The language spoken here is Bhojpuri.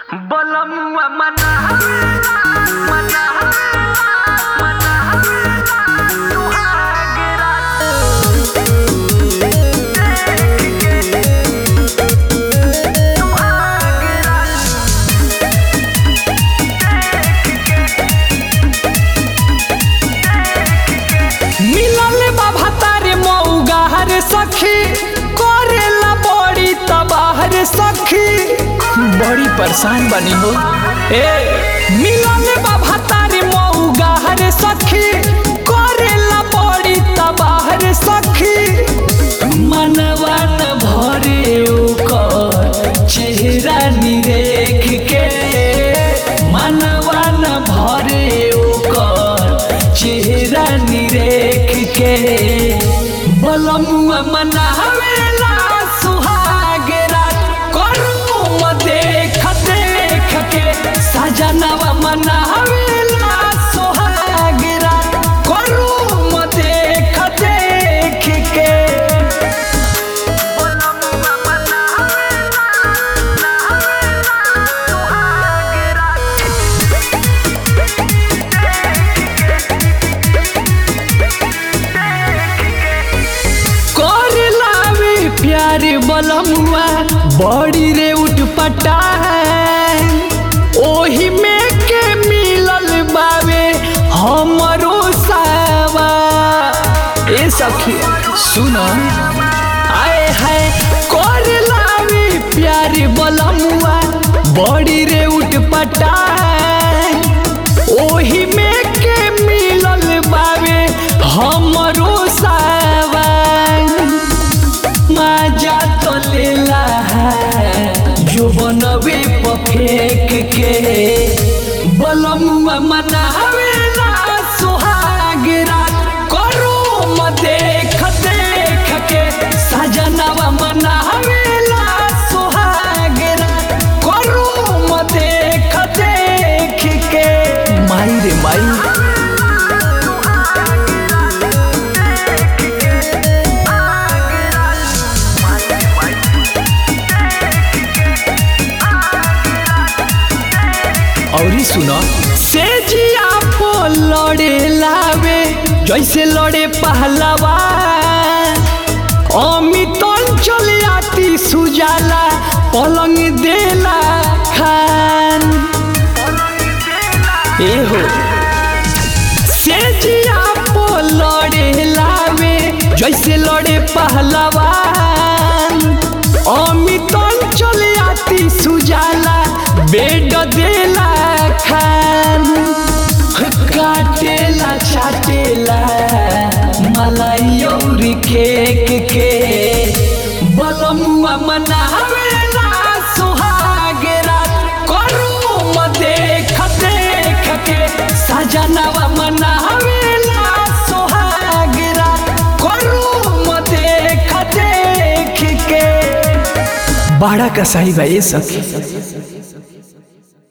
बलमुआ मना मना मना सुहाग रात सुहाग रात मिलल बाबा तारे मऊगा हरे सखी करेला बड़ी तबाहर सखी बड़ी परेशान बनी हो ए मिलल बाबा तारे मऊगा हरे सखी करेला बड़ी तबाहर सखी मनवा न भरे ओकर चेहरा निरेख के मनवा न भरे ओकर चेहरा निरेख के बलमुआ मनावेला सुहाग रात करू म देख देख के सजनवा मनावेला सुहाग रात करू म देख देख के बलमुआ मना सुहाग रात कर लावे प्यार बलमुआ बड़ी रे उठपटा है ओही में के मिलल बावे हमरो सावा ए सखी सुनो आए है कर लावे प्यार बलमुआ बड़ी रे उठपटा है ओही में के मिलल बावे हमरो सावन मजा तो लेला है जो बनवे पफेक के बलमुआ मनावेला सुहाग रात करो म देख देख के सजनवा मनावेला सुहाग रात करो म देख देख के माई रे माई औरी सुनो से जिया पो लड़े लावे जैसे लड़े पहलवा अमित चले आती सुजाला पलंग देला खान ए हो से जिया पो लड़े लावे जैसे लड़े पहलवा अमित चले आती सुजाला बेड देला खान काटेला छाटेला मलाई और केक के बलमुआ मनावेला सुहाग रात करू म देख देख के सजनवा मनावेला सुहाग रात करू म देख देख के बड़ा कसाई भाई सखी